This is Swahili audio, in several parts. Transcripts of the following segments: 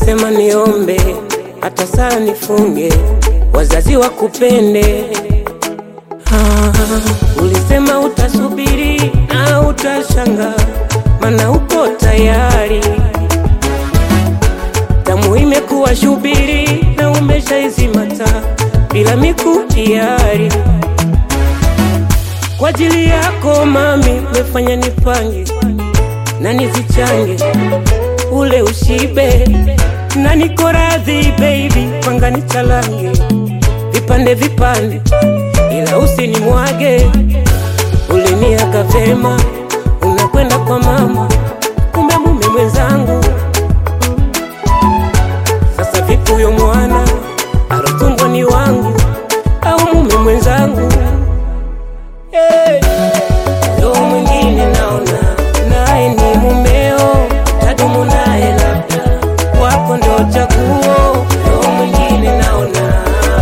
ulisema niombe, hata sala nifunge, wazazi wakupende. Ah, ulisema utasubiri na utashanga, mana uko tayari. Damu imekuwa shubiri na umeshaizimata bila mikutiari. Kwa ajili yako mami, umefanya nipange na nizichange ule ushibe na niko radhi baby, panga nichalange vipande vipande, ila usinimwage. Uliniaga vema, unakwenda kwa mama, kumbe mume mwenzangu. Sasa vipi huyo mwana arotumbwa ni wangu au mume mwenzangu? Hey. Ndo mwingine naona naye ni mumeo, tadumu naye labda wako ndo chaguo. Ndo mwingine naona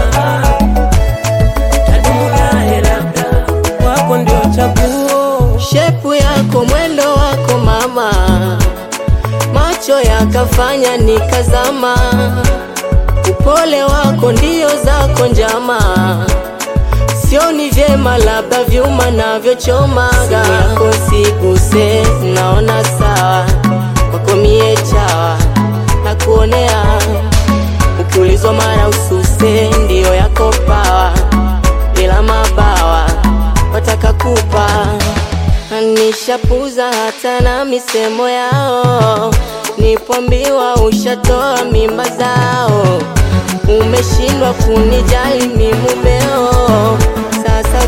tadumu naye labda wako ndio chaguo. Shepu yako mwendo wako mama, macho yakafanya nikazama. Upole wako ndio zako njama, sioni vyema, labda vyuma navyochomaga. Yako siguse, naona sawa, kwako mie chawa na kuonea. Ukiulizwa mara ususe, ndiyo yako pawa, bila mabawa wataka kupa nishapuza hata na misemo yao, nipoambiwa ushatoa mimba zao, umeshindwa kunijali mi mumeo. Sasa